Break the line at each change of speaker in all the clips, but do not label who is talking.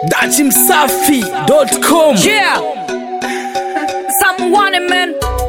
dachimsafi.com
Yeah. Someone man.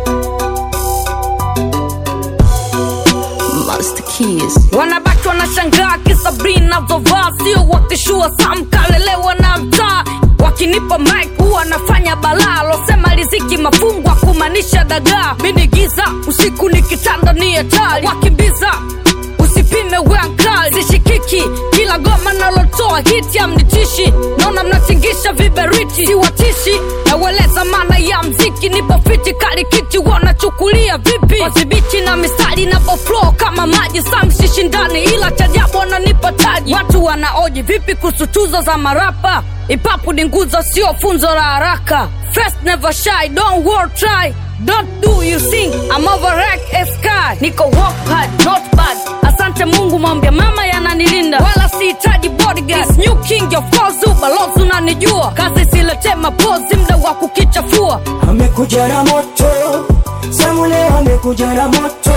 Master Keys.
Wanabaki wanashangaa kisabrini navyovaa, sio wakishua sam kalelewa na mtaa. Wakinipa mic huwa nafanya balaa, losema riziki mafungwa kumaanisha dagaa. Mini giza usiku ni kitanda ni hatari, wakimbiza usipime weankali sishikiki kila goma nalotoa hiti amnitishi naona mnatingisha viberiti siwatishi naweleza maana ya mziki nipo fiti kalikiti wanachukulia vipi wadhibiti na mistari na boflo kama maji samsishindani ila chajabu wananipa taji watu wanaoji vipi kuhusu tuzo za marapa ipapu ni nguzo sio funzo la haraka first never shy don't worry try Don't do you sing I'm over rack a sky Niko walk hard not bad Asante Mungu mwambia mama yananilinda Wala sihitaji bodyguard This new king of course ubalozi unanijua Kazi silete mapozi mda wa kukichafua
amekuja na moto Samule amekuja na moto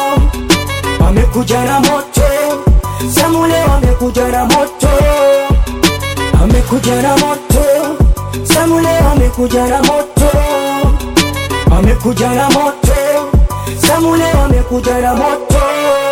amekuja na moto Samule amekuja na moto amekuja na moto Samule amekuja na moto amekuja na moto Samule amekuja na moto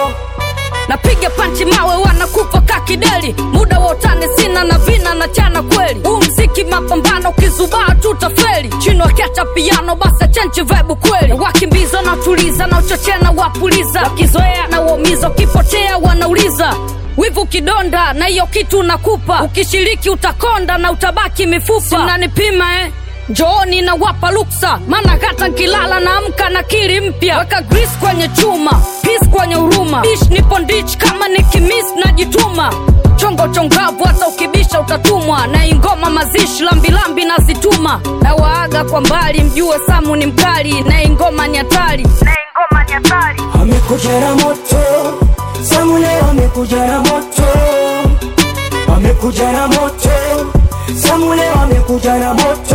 napiga panchi mawe wanakufa kakideli muda wa utani sina na vina na chana kweli huu mziki mapambano kizubaa tutafeli chini wakiacha piano basi chenchi vebu kweli wakimbiza na tuliza na uchochea na wapuliza wakizoea na uomiza ukipotea wanauliza wivu kidonda na hiyo kitu nakupa ukishiriki utakonda na utabaki mifupa simnanipima eh njooni na wapa luksa maana hata nkilala na amka na kiri mpya weka gris kwenye chuma pis kwenye huruma ish nipo ndich kama nikimis najituma chongo chongavu hata ukibisha utatumwa na ingoma mazishi lambilambi nazituma na waaga kwa mbali mjue samu ni mkali na ingoma ni hatari
amekuja na moto Samule amekuja na moto amekuja na moto Samule amekuja na moto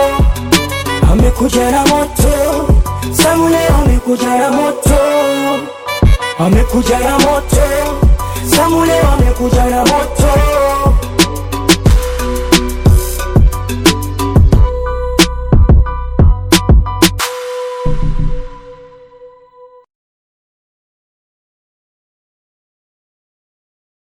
amekuja na moto Samule amekuja na moto amekuja na moto Samule amekuja na moto